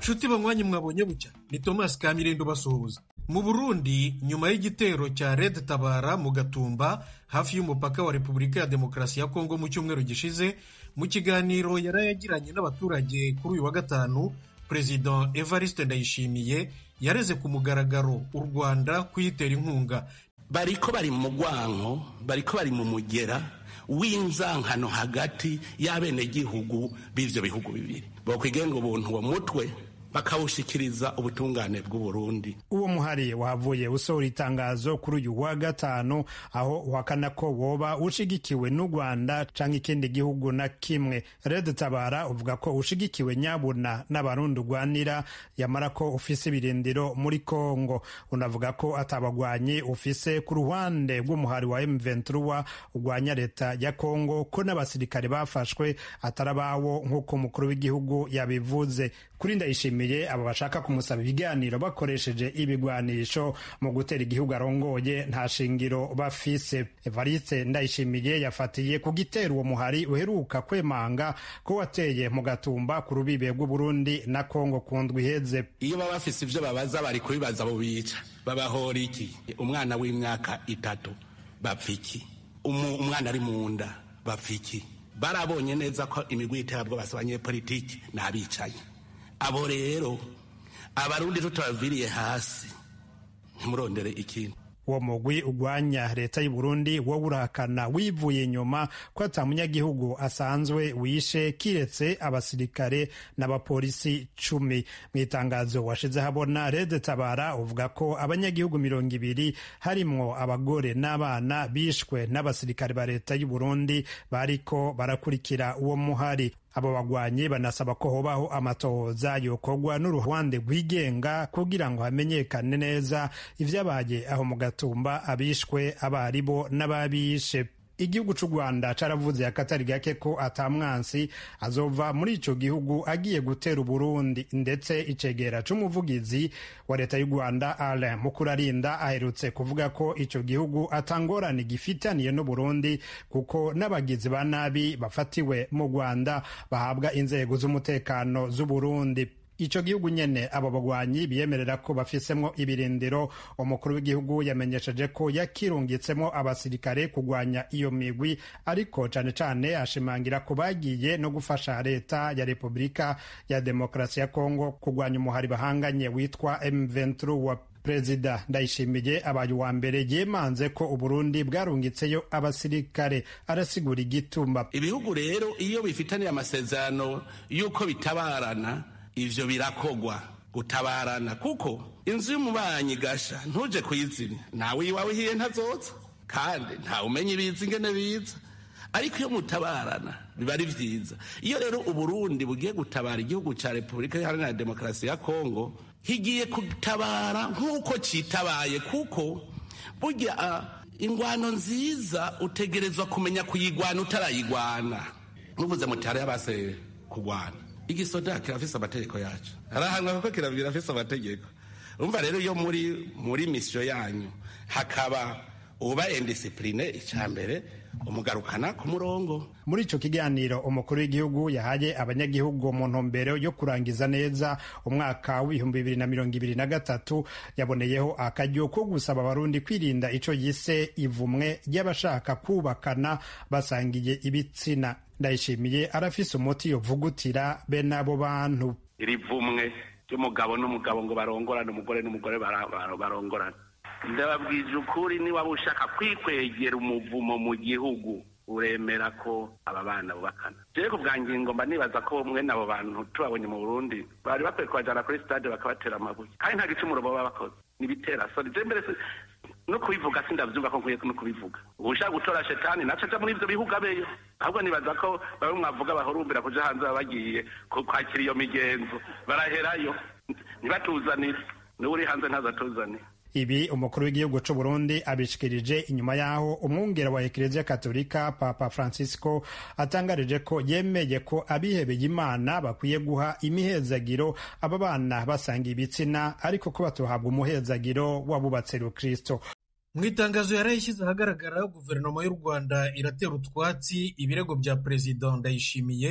nshuti banywanyi mwabonye bucya ni thomas kamirindo basuhuza mu burundi nyuma y'igitero cya red tabara mu gatumba hafi y'umupaka wa repubulika ya demokarasi ya kongo mu cyumweru gishize mu kiganiro yari yagiranye n'abaturage kuri uyu wa gatanu perezida evariste ndayishimiye yareze ku mugaragaro u rwanda kuyitera inkunga bariko bari mu mugwanko bariko bari mu mugera w'inzankano hagati y'abenegihugu b'ivyo bihugu bibiri bokwigenga ubuntu uwo mutwe bakawushikiriza ubutungane bw'uburundi uwo muhari wavuye usohora itangazo kuri uyu wa gatanu aho uhakana ko woba ushigikiwe n'u rwanda canke ikindi gihugu na kimwe red tabara uvuga ko ushigikiwe nyabuna n'abarundi urwanira yamara ko ufise ibirindiro muri kongo unavuga ko atabagwanyi ufise ku ruhande rw'umuhari wa m23 urwanya leta ya kongo ko n'abasirikare bafashwe atari abawo nk'uko umukuru w'igihugu yabivuze kuri ndayishimiye abo bashaka kumusaba ibiganiro bakoresheje ibigwanisho mu gutera igihugu arongoye nta shingiro bafise evariste ndayishimiye yafatiye ku gitero uwo muhari uheruka kwemanga ko wateye mu gatumba ku rubibe rw'uburundi na kongo ku ndwi iheze iyo baba bafise ivyo babaza bari kubibaza abo bica babahora iki umwana w'imyaka itatu bapfa iki umwana ari mu nda bapfa iki barabonye neza ko imigwi y'iterabwoba basaba abanyepolitiki ni abicanyi abo rero abarundi tutabaviriye hasi ntimurondere ikintu uwo mugwi ugwanya leta y'u Burundi wowe urahakana wivuye inyuma ko ata munyagihugu asanzwe wishe kiretse abasirikare n'abapolisi cumi mu itangazo washize habona Red Tabara uvuga ko abanyagihugu mirongo ibiri harimwo abagore n'abana bishwe n'abasirikare ba leta y'u Burundi bariko barakurikira uwo muhari abo bagwanyi banasaba ko hobaho amatohoza yokorwa n'uruhande rwigenga kugira ngo hamenyekane neza ivyabaye aho mu gatumba abishwe abaribo n'ababishe igihugu c'u rwanda caravuze akatari gake ko atamwansi azova muri ico gihugu agiye gutera uburundi ndetse icegera c'umuvugizi wa leta y'u rwanda alain mukurarinda aherutse kuvuga ko ico gihugu atangorane gifitaniye n'uburundi kuko n'abagizi ba nabi bafatiwe mu rwanda bahabwa inzego z'umutekano z'uburundi ico gihugu nyene abo bagwanyi biyemerera ko bafisemwo ibirindiro umukuru w'igihugu yamenyesheje ko yakirungitsemo abasirikare kugwanya iyo migwi ariko cane cane ashimangira ko bagiye no gufasha leta ya repubulika ya demokarasi ya kongo kugwanya umuhari bahanganye witwa M23 perezida ndayishimiye abaye uwa mbere yemanze ko uburundi bwarungitseyo abasirikare arasigura igituma ibihugu rero iyo bifitaniye amasezerano y'uko bitabarana ivyo birakogwa gutabarana kuko inzu y'umubanyi gasha ntuje kuyizimya nawe iwawe hiye ntazoza kandi ntawe umenya ibiza ingene biza ariko iyo mutabarana biba ari vyiza iyo rero uburundi bugiye gutabara igihugu ca repubulika iharanira demokarasi ya kongo higiye gutabara nk'uko citabaye kuko burya ingwano nziza utegerezwa kumenya kuyigwana utarayigwana muvuze muti hariyo abase kugwana igisoda kirafise amategeko yacu harahanwa kuko kirafise amategeko umva rero iyo muri muri misiyo yanyu hakaba uba indisipurine icya mbere umugarukana ku murongo muri ico kiganiro umukuru w'igihugu yahaye abanyagihugu mu ntumbero yo kurangiza neza umwaka w'ibihumbi bibiri na mirongo ibiri na gatatu yaboneyeho akaryo ko gusaba abarundi kwirinda ico yise ivumwe ry'abashaka kubakana basangiye ibitsina ndayishimiye arafise umuti yovugutira bene abo bantu iri vumwe ry'umugabo n'umugabo ngo barongorane umugore n'umugore barongorane ndababwije ukuri niba ushaka kwikwegera umuvumo mu gihugu uremera ko aba bana bubakana jewe ku bwa ngingo mba nibaza ko mwene abo bantu tubabonye mu burundi bari bakwiye kubajana kuri stade bakabatera amabuye kandi nta gicumuro baba bakoze nibitera soni je mbere no kubivuga sindavyumva ko nkwiye no kubivuga ushaka gutora shetani naco aja muri ivyo bihugu abeyo ahubwo nibaza ko bamwe mwavuga bahurumbira kuja hanze baba bagiye kwakira iyo migenzo baraherayo ntibatuzanire niwe uri hanze ntazatuzanire ibi umukuru w'igihugu c'u Burundi abishikirije inyuma yaho umwungera wa Eklezia Katolika Papa Francisco atangarije ko yemeye ko abihebeye Imana bakwiye guha imihezagiro aba bana basanga ibitsina ariko ko batohabwa umuhezagiro wabubatse Kristo mu itangazo yari yashyize ahagaragara guverinoma y'u rwanda iratera utwatsi ibirego bya perezida ndayishimiye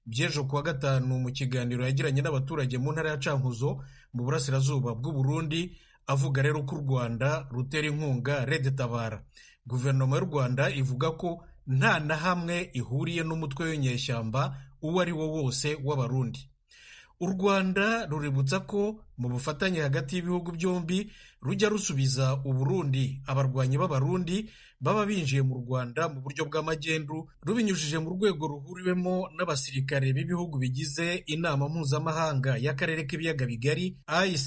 by'ejo kuwa gatanu mu kiganiro yagiranye n'abaturage mu ntara ya cankuzo mu burasirazuba bw'u Burundi avuga rero ko u rwanda rutera inkunga red tabara guverinoma y'u rwanda ivuga ko nta na hamwe ihuriye n'umutwe w'inyeshyamba uwo ari wo wose w'abarundi u rwanda ruributsa ko mu bufatanye hagati y'ibihugu byombi rujya rusubiza uburundi abarwanyi b'abarundi baba binjiye mu rwanda mu buryo bw'amagendu rubinyujije mu rwego ruhuriwemo n'abasirikare b'ibihugu bigize inama mpuzamahanga y'akarere k'ibiyaga bigari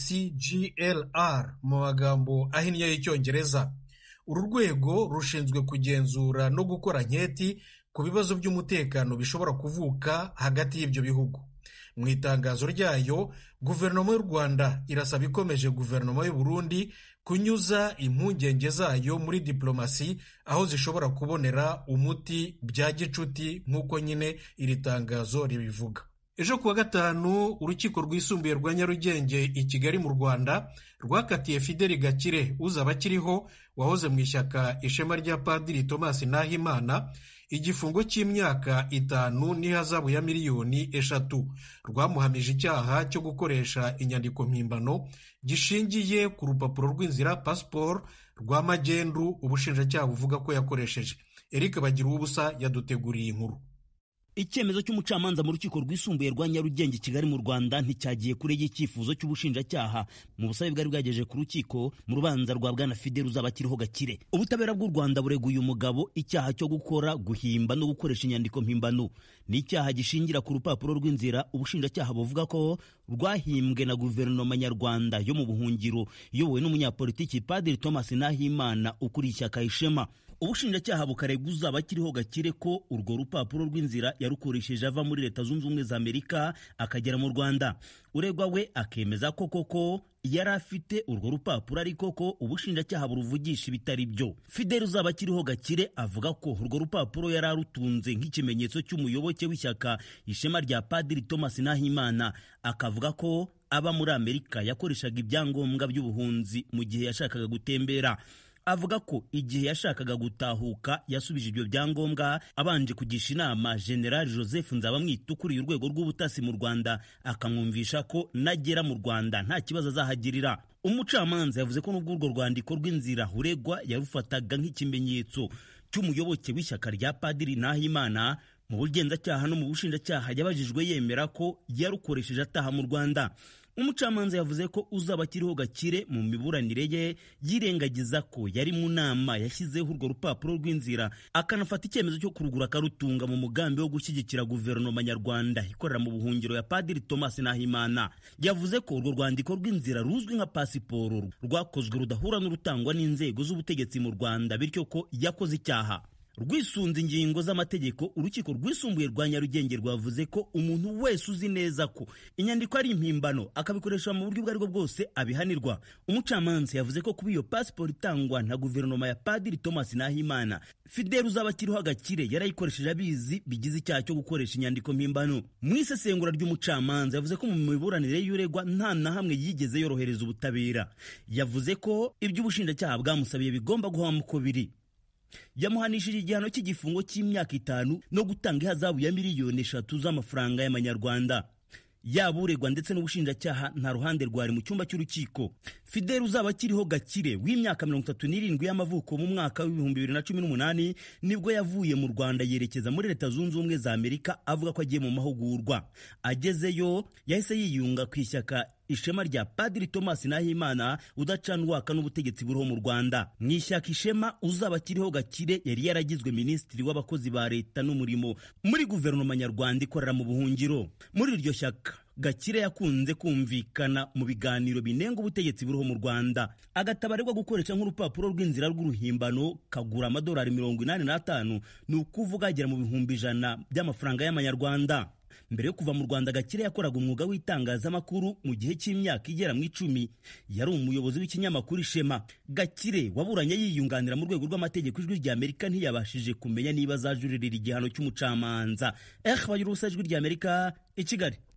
icglr mu magambo ahinnye y'icyongereza uru rwego rushinzwe kugenzura no gukora nketi ku bibazo by'umutekano bishobora kuvuka hagati y'ibyo bihugu mu itangazo ryayo guverinoma y'u rwanda irasaba ikomeje guverinoma y'u burundi kunyuza impungenge zayo muri diplomasi aho zishobora kubonera umuti bya gicuti nk'uko nyine iri tangazo ribivuga ejo kuwa gatanu urukiko rwisumbuye rwa nyarugenge i kigali mu rwanda rwakatiye fideli gakire uzaba akiriho wahoze mu ishyaka ishema rya padiri thomas nahimana igifungo cy'imyaka itanu n'ihazabu ya miliyoni eshatu rwamuhamije icyaha cyo gukoresha inyandiko mpimbano gishingiye ku rupapuro rw'inzira pasiporo rwa magendu ubushinjacyaha buvuga ko yakoresheje eric bagira ubusa yaduteguriye inkuru icyemezo cy'umucamanza mu rukiko rwisumbuye rwa nyarugenge kigali mu rwanda nticyagiye kure y'icyifuzo cy'ubushinjacyaha mu busabe bwari bwagejeje ku rukiko mu rubanza rwa bwana fidel uzaba akiriho gakire ubutabera bw'u rwanda bureguye umugabo icyaha cyo gukora guhimba no gukoresha inyandiko mpimbano ni icyaha gishingira ku rupapuro rw'inzira ubushinjacyaha buvuga ko rwahimbwe na guverinoma nyarwanda yo mu buhungiro iyobowe n'umunyapolitiki padiri thomas nahimana ukuriye ishyaka ishema ubushinjacyaha bukarega uzaba akiriho gakire ko urwo rupapuro rw'inzira yarukoresheje ava muri leta zunze ubumwe za amerika akagera mu rwanda uregwa we akemeza ko koko yari afite urwo rupapuro ariko ko ubushinjacyaha buruvugisha ibitari byo fideli uzaba akiriho gakire avuga ko urwo rupapuro yari arutunze nk'ikimenyetso cy'umuyoboke w'ishyaka ishema rya padiri thomas nahimana akavuga ko aba muri amerika yakoreshaga ibyangombwa by'ubuhunzi mu gihe yashakaga gutembera avuga ko igihe yashakaga gutahuka yasubije ibyo byangombwa abanje kugisha inama general joseph nzabamwita ukuriye urwego rw'ubutasi mu rwanda akamwumvisha ko nagera mu rwanda nta kibazo azahagirira umucamanza yavuze ko n'ubwo urwo rwandiko rw'inzira uregwa yarufataga nk'ikimenyetso cy'umuyoboke w'ishyaka rya padiri nahimana mu bugenzacyaha no mu bushinjacyaha yabajijwe yemera ko yarukoresheje ataha mu rwanda umucamanza yavuze ko uzaba akiriho gakire mu miburanire ye yirengagiza ko yari mu nama yashyizeho urwo rupapuro rw'inzira akanafata icyemezo cyo kurugura akarutunga mu mugambi wo gushyigikira guverinoma nyarwanda ikorera mu buhungiro ya padiri thomas nahimana yavuze ko urwo rwandiko rw'inzira ruzwi nka pasiporo rwakozwe rudahura n'urutangwa n'inzego z'ubutegetsi mu rwanda bityo ko yakoze icyaha rwisunze ingingo z'amategeko urukiko rwisumbuye rwa nyarugenge rwavuze ko umuntu wese uzi neza ko inyandiko ari impimbano akabikoresha mu buryo ubwo aribwo bwose abihanirwa umucamanza yavuze ko kuba iyo pasiporo itangwa na guverinoma ya padiri thomas nahimana fidel uzaba akiriho agakire yarayikoresheje abizi bigize icyaha cyo gukoresha inyandiko mpimbano mu isesengura ry'umucamanza yavuze ko mu miburanire y'uregwa nta na hamwe yigeze yorohereza ubutabera yavuze ko ibyo ubushinjacyaha bwamusabiye bigomba guhama uko biri yamuhanishije igihano cy'igifungo cy'imyaka itanu no gutanga ihazabu ya miliyoni eshatu z'amafaranga y'amanyarwanda yaba uregwa ndetse n'ubushinjacyaha nta ruhande rwari mu cyumba cy'urukiko fidel uzaba akiriho gakire w'imyaka mirongo itatu n'irindwi y'amavuko mu mwaka w'ibihumbi bibiri na cumi n'umunani nibwo yavuye mu rwanda yerekeza muri leta zunze ubumwe za amerika avuga ko agiye mu mahugurwa agezeyo yahise yiyunga ku ishyaka ishema rya padiri thomas nahimana udacana uwaka n'ubutegetsi buriho mu rwanda mu ishyaka ishema uzaba akiriho gakire yari yaragizwe minisitiri w'abakozi ba leta n'umurimo muri guverinoma nyarwanda ikorera mu buhungiro muri iryo shyaka gakire yakunze kumvikana mu biganiro binenga ubutegetsi buriho mu rwanda agatabarirwa gukoresha nk'urupapuro rw'inzira rw'uruhimbano kagura amadolari mirongo inani n'atanu ni ukuvuga agera mu bihumbi ijana by'amafaranga y'amanyarwanda mbere yo kuva mu rwanda gakire yakoraga umwuga w'itangazamakuru mu gihe cy'imyaka igera mu icumi yari umuyobozi w'ikinyamakuru ishema gakire waburanye yiyunganira mu rwego rw'amategeko ijwi rya amerika ntiyabashije kumenya niba azajuririra igihano cy'umucamanza eh bagira ubusa ijwi rya amerika i kigali